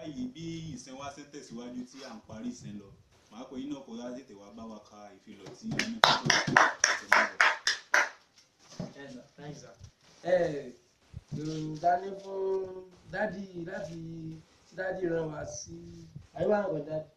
báyìí bí ìsìn wa ṣe ń tẹ̀síwájú tí à ń parí ìsìn lọ màá pè yín náà kó láti tètè wá bá wa ka ìfilọ̀ tí a ní kó tó ìṣẹ̀lẹ̀ bọ̀. Yes, sir. Thanks, sir. ẹ dání fún dádì láti tí dádì rán wa sí àyíwá nǹkan dádì.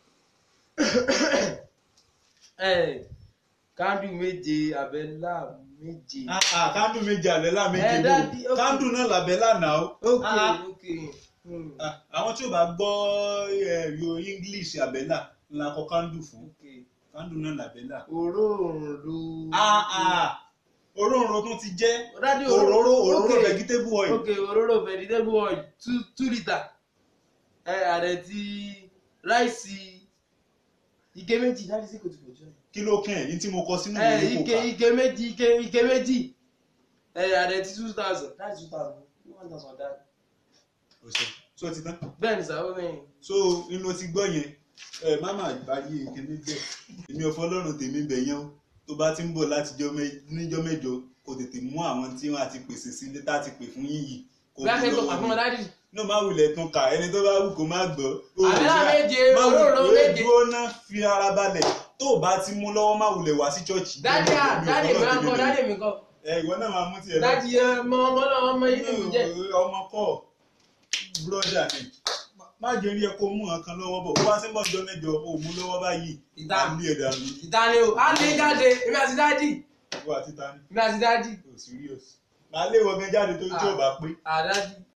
ẹ kándù méje àbẹ́là méje. kándù méje àbẹ́là Eh, méje daddy, wo okay. kándù náà làbẹ́là náà ó. ok Ah. ok. Hmm. Ah, àwọn tí ò bá gbọ́ eh, yo english àbẹ́là ńlá kọ kándù fún ok kándù náà làbẹ́là. òróǹro. Ah, ah, òróǹro tún ti jẹ́ dádì òróró òróró ok. vegetable oil. ok òróró vegetable oil two two litre ẹ àrẹ ti ráìsì ike méjì láti sí kòtò kòtò ẹ. kí ló kàn ẹ́ ní tí mo kọ sínú ẹ ìwé kò ike kà. ike méjì ike ike méjì ẹ àrẹ ti two thousand láti two thousand one thousand dáa. Ó ṣe. so ti tán. bẹ́ẹ̀ ni sábà bẹ́ẹ̀ ni. so inú ti gbọ́ yẹn ẹ má má báyé kíní bẹ́ẹ̀ èmi ò fọlọ́run tèmi bẹ̀ yẹn o tó bá ti ń bọ̀ láti jọ́ mẹ́- níjọ́ mẹ́jọ kò tètè mú àwọn tí wọ́n á ti pèsè sílé tá a ti pè fún yín yìí kò bí a ṣe mú tó lọ́wọ́ pàtó mi. wọn dájú. inú má wulẹ̀ tún kà ẹni tó bá wù kó má gbọ́. O ò Àbẹ́là ṣe- méje, má wulẹ̀- òróró wé méje. dúró ná fi ara balẹ̀ tó o bá ti mú lọ́wọ́ má wulẹ̀ wá sí chọ́ọ̀chì. dájú à Èmi ò dájú mi fọlọ́run kọ́ tèmi bẹ̀ dájú yẹn. mi kọ́ ẹ ìwọ náà máa mú tiẹ̀ lọ. dájú ẹ mọ ọmọ náà ọmọ yìí ni mi jẹ. ọmọ kọ búrọ́dà ni má jẹ́ rí ẹ kó mú nǹkan lọ́wọ́ bọ̀ bó bá ṣe ń bọ̀ jọ mẹ́jọ o mú lọ́wọ́ báyìí Ìdá. á lé ẹ̀dá mi ìdáni o á lè jáde èmi àti dájú wọ́n àti ta ni èmi àti dájú o serious màá lé wọ́n gan jáde tó tí ò bá pé àdájú